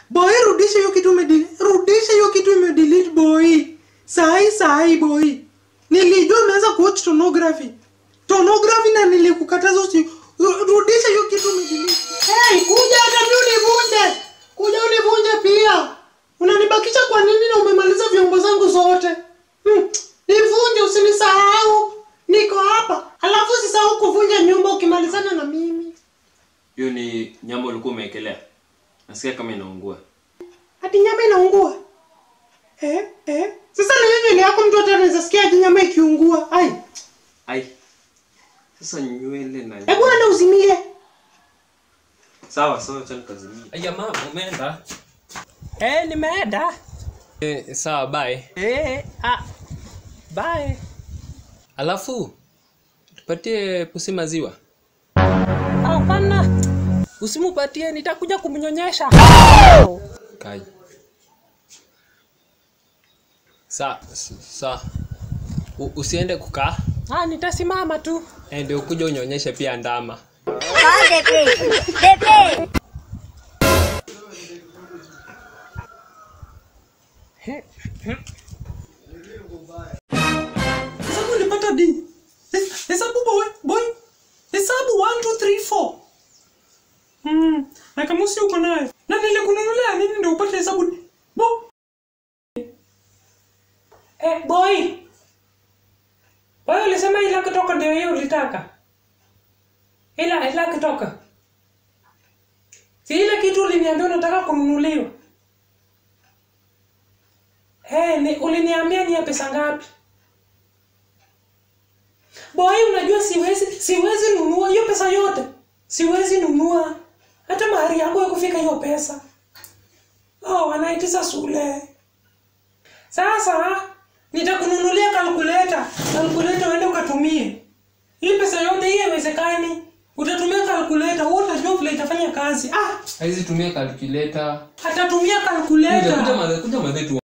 boy rudisha hiyo kitu umedelete rudisha hiyo kitu umedelete boy sahi sahi boy nilijua umeanza kuwatch pornography pornography na nilikukataza usi ru- rudisha hiyo kitu umedelete hey kuja hata mimi univunje kuja univunje pia unanibakisha kwa nini na umemaliza vyombo zangu zote hmm. nivunje usinisahau niko hapa alafu usisahau kuvunja nyumba ukimalizana na mimi hiyo ni nyama ulikuwa umeekelea nasikia kama inaungua hati nyama inaungua eh, eh. sasa na hiyo nywele yako mtu hata anaweza sikia hati nyama ikiungua ai ai sasa nywele na hebu enda uzimie sawa sawa cha nikazimia Aya mama, umeenda? Eh, nimeenda. Eh, sawa bye. Eh, ah. Bye. Alafu tupatie pusi maziwa. Hapana. Usimupatie, nitakuja kumnyonyesha. Kai. Sa, sa. U, usiende kukaa. Ah, nitasimama tu. Eh, ndio kuja unyonyeshe pia ndama. hesabu ulipata d Hes- hesabu boy boy hesabu 1 2 3 4 mm. na kama usi uko nayo na nilikununulia nini ndio upate hesabu D? bo eh, boy boy ulisema ila kutoka ndio hiyo ulitaka ila ila kutoka si ile kitu uliniambia unataka kununuliwa hey, ni, uliniambia ni ya pesa ngapi boy unajua siwezi siwezi nunua hiyo pesa yote siwezi nunua hata mahari yangu ya kufika hiyo pesa oh, wanaitisa sule sasa nitakununulia kalkuleta kalkuleta uende ukatumie hii pesa yote hii haiwezekani utatumia kalkuleta huo utajua vile itafanya kazi ah Haizi tumia calculator. atatumia Kuja kalkuleta kuja madhe, kuja madhe tu